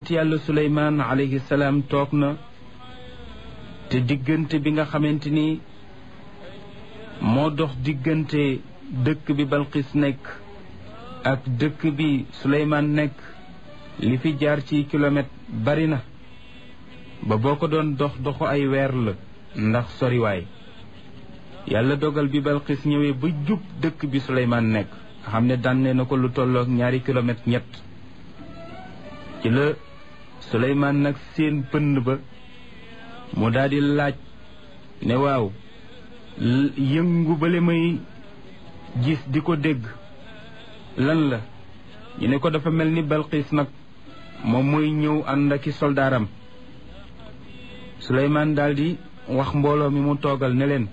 yàlla suleymaan alayhi salaam toog na te diggante bi nga xamante ni moo dox diggante dëkk bi balqis nekk ak dëkk bi suleymaan nekk li fi jaar ci kilomètre bari na ba boo ko doon dox doxu ay weer la ndax soriwaay yàlla dogal bi balqis ñëwee ba jub dëkk bi suleymaan nekk nga xam ne dànne na ko lu tollook ñaari kilomètre ñett ci la suleymaan nag seen pënd ba mu daldi laaj ne waaw yëngu bale may gis di ko dégg lan la ñu ne ko dafa mel ni balqis nag moom mooy ñëw ànd aki soldaaram suleymaan daldi wax mbooloo mi mu toogal ne leen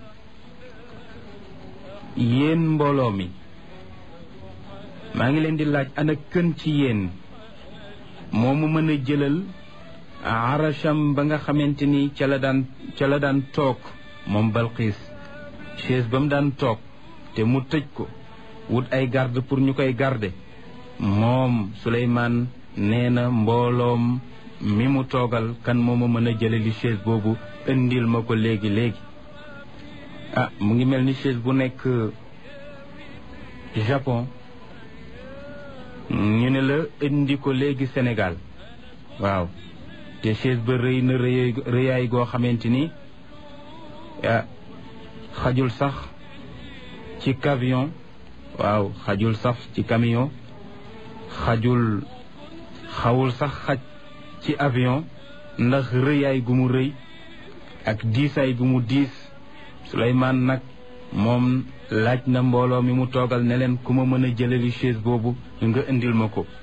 yéen mbooloo mi maa ngi leen di laaj ana kën ci yéen moo mu mën a jëlal arasham ba nga xamante ni ca la daan ca la daan toog moom balqiis chaise ba mu daan toog te mu tëj ko wut ay garde pour ñu koy garde moom Suleymaan nee na mbooloom mi mu toogal kan moo ma mën a jëlali chaise boobu indil ma ko léegi léegi ah mu ngi mel ni chaise bu nekk Japon ñu ne la indi ko léegi Sénégal waaw te chaise ba rëy na rëy rëyaay goo xamante ni ah xajul sax ci camion waaw xajul sax ci camion xajul xawul sax xaj ci avion ndax rëyaay gu mu rëy ak diisaay gu mu diis Suleymaan nag moom laaj na mbooloo mi mu toogal ne leen ku ma mën a jëlali chaise boobu nga indil ma ko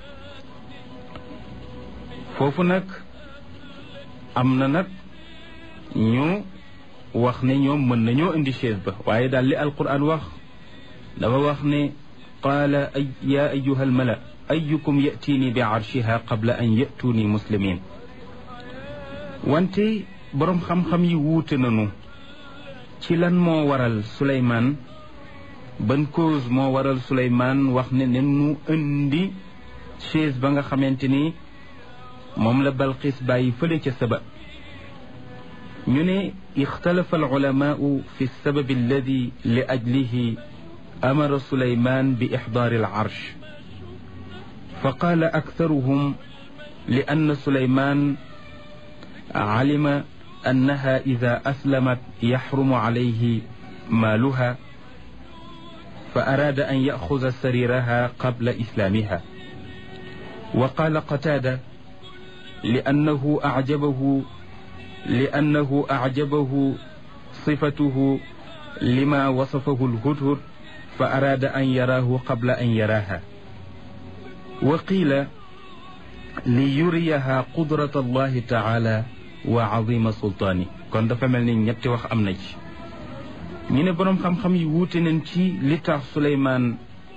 foofu nag am na nag ñu wax ne ñoom mën nañoo indi chaise ba waaye daal li alquran wax dafa wax ne qaala ay yaa ayuha almala ayukum yatiini bi arshiha qabla an yatuuni muslimin wante boroom xam-xam yi wuute nañu ci lan moo waral Suleymaan ban cause moo waral Suleymaan wax ne ne nu indi chaise ba nga xamante ni moom la Balqis bàyyi fële ca saba ñu ne ixtalafa alulamaau fi lsababi alladi li ajlihi amara Suleymaan bi ixdaari alcarsh fa qaala aktaruhum li anna Suleymaan calima annaha ida aslamat yaxrumu calayhi maaluha fa araada an yaxuda sariraha qabla islaamiha wa qaala qataada li annahu acjabahu li annahu acjabahu sifatuhu lima wasafahu lhudhud fa araada an yaraahu qabla an yaraaha wa qiila li yuriyaha qudrata allahi taala wa azima sultaani kon dafa mel ni ñetti wax am na ci ñu ne boroom xam-xam yi wuute nañ ci li tax Suleymaan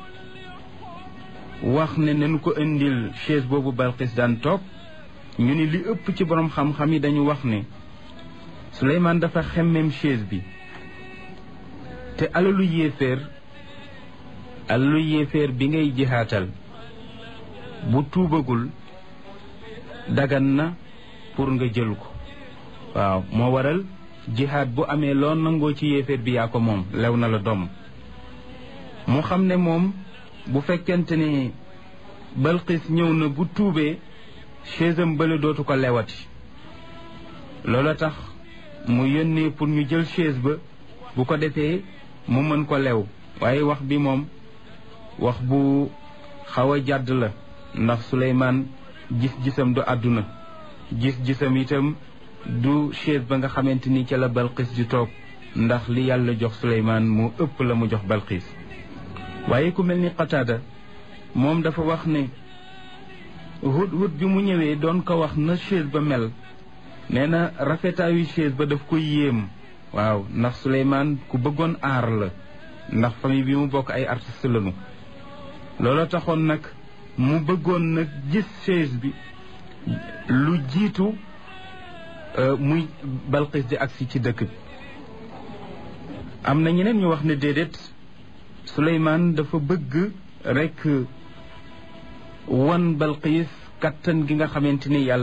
wax ne nañu ko indil chaise boobu Balqis daan toog ñu ne li ëpp ci boroom xam-xam yi dañu wax ne Suleymaan dafa xemmem chaise bi te alalu yéeféer alalu yéeféer bi ngay jihaatal bu tuubagul dagan na pour nga jël ko waaw moo waral jihaad bu amee loo nangoo ci yéeféer bi yaa ko moom lew na la doom mu xam ne moom bu fekkente ne Balqis ñëw na bu tuubee chaisam bële dootu ko lewati loola tax mu yónnee pour ñu jël chaise ba bu ko defee mu mën ko lew waaye wax bi moom wax bu xaw a jàdd la ndax Suleymaan gis-gisam du àdduna gis-gisam itam du chaise ba nga xamante ni ca la Balqis di toog ndax li yàlla jox Suleymaan moo ëpp la mu jox Balqis waaye ku mel ni Qataada moom dafa wax ne hut hut bi mu ñëwee doon ko wax na chaise ba mel nee na rafetaayu chaise ba daf ko yéem waaw ndax Suleymaan ku bëggoon aar la ndax famille bi mu bokk ay artiste lañu looloo taxoon nag mu bëggoon nag gis chaise bi lu jiitu muy Balqis di agsi ci dëkk bi am na ñeneen ñu wax ne déedéet Suleymaan dafa bëgg rekk wan Balqis kattan gi nga xamante ni yàlla